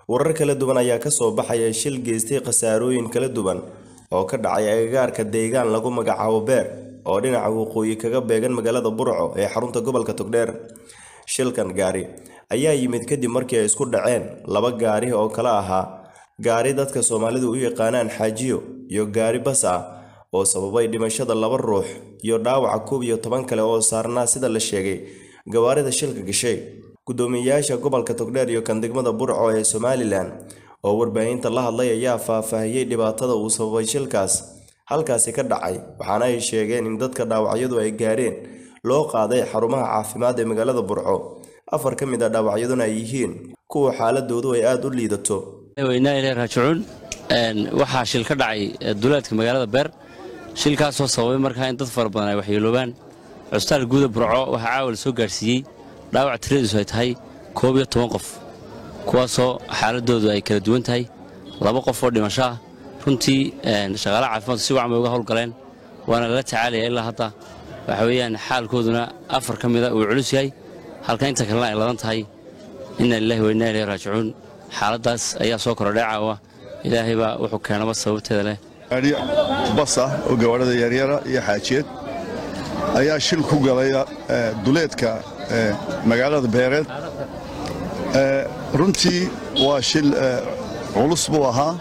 warar kala duwan ayaa ka soo baxaya shil geystay khasaarooyin kala duwan oo ka dhacay agagaarka deegaan lagu magacaabo beer oo dhinaca waqooyi kaga beegan magaalada burco ee xarunta gobolka togdheer shilkan gaari ayaa yimid kadib markii ay isku dhaceen laba gaari oo kala ahaa gaari dadka soomaalidu u yaqaanaan xaajiyo iyo gaari bas ah oo sababay dhimashada laba ruux iyo dhaawaca koob iyo toban kale oo saarnaa sida la sheegay gawaarida shilka gashay guddoomiyeyaasha gobolka togdheer iyo kan degmada burco ee somalilan oo warbaahinta la hadlay ayaa faahfaahiyey dhibaatada uu sababay shilkaas halkaasi ka dhacay waxaana ay sheegeen in dadka dhaawacyadu ay gaareen loo qaaday xarumaha caafimaad ee magaalada burco afar ka mid a dhaawacyaduna ay yihiin kuwa xaaladoodu ay aada u liidato weynaa ilay raajicuun waxaa shil ka dhacay duleedka magaalada beer shilkaasoo sababay markaa in dad fara badan ay waxyeeloobaan cusbitaal guuda burco waxaa caawa la soo gaarsiiyey dhaawac tiradiisu ay tahay koob iyo toban qof kuwaasoo xaaladoodu ay kala duwan tahay laba qof oo dhimasho ah runtii shaqaalaha caafimaadku si wacan bay uga howlgaleen waana lala tacaalaya ilaa hadda waxa weeyaan xaalkooduna afar ka mida uu culus yahay halka inta kalena ay ladan tahay inna lilahi wa inna ilayhi raajicuun xaaladdaas ayaa soo korodhay caawa ilaahay baa wuxuu keenaba sababteeda leh gaari bas ah oo gawaarhada yaryara iyo xaajiyeed ayaa shil ku galay duleedka magaalada beereed runtii waa shil culus buu ahaa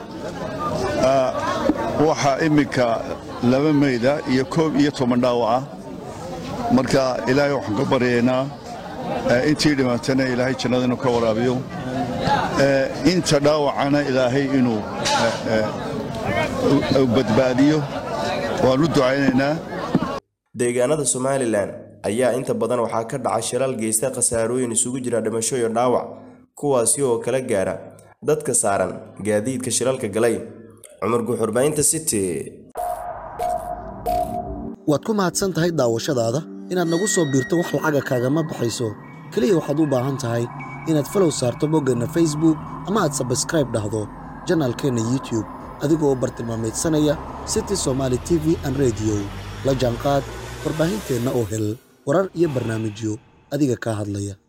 waxaa imminka laba mayda iyo koob iyo toban dhaawaca marka ilaahay waxaan ka baryaynaa intii dhimaatana ilaahay jannada inuu ka waraabiyo inta dhaawacana ilaahay inuu badbaadiyo waan u ducaynaynaa deegaanada somalilan ayaa inta badan waxaa ka dhaca shilal geysta khasaarooyin isugu jira dhimasho iyo dhaawac kuwaasi oo kala gaara dadka saaran gaadiidka shilalka galay cumar guuxurbaynta city waad ku mahadsan tahay daawashadaada inaad nagu soo biirto wax lacaga kaagama baxayso keliya waxaad u baahan tahay inaad falow saarto boggeenna facebook ama aad sabskraib dhahdo janaalkeenna youtube adigoo bartilmaamaydsanaya city somaali t v an rediyo la jaanqaad warbaahinteenna oo hel warar iyo barnaamijyo adiga kaa hadlaya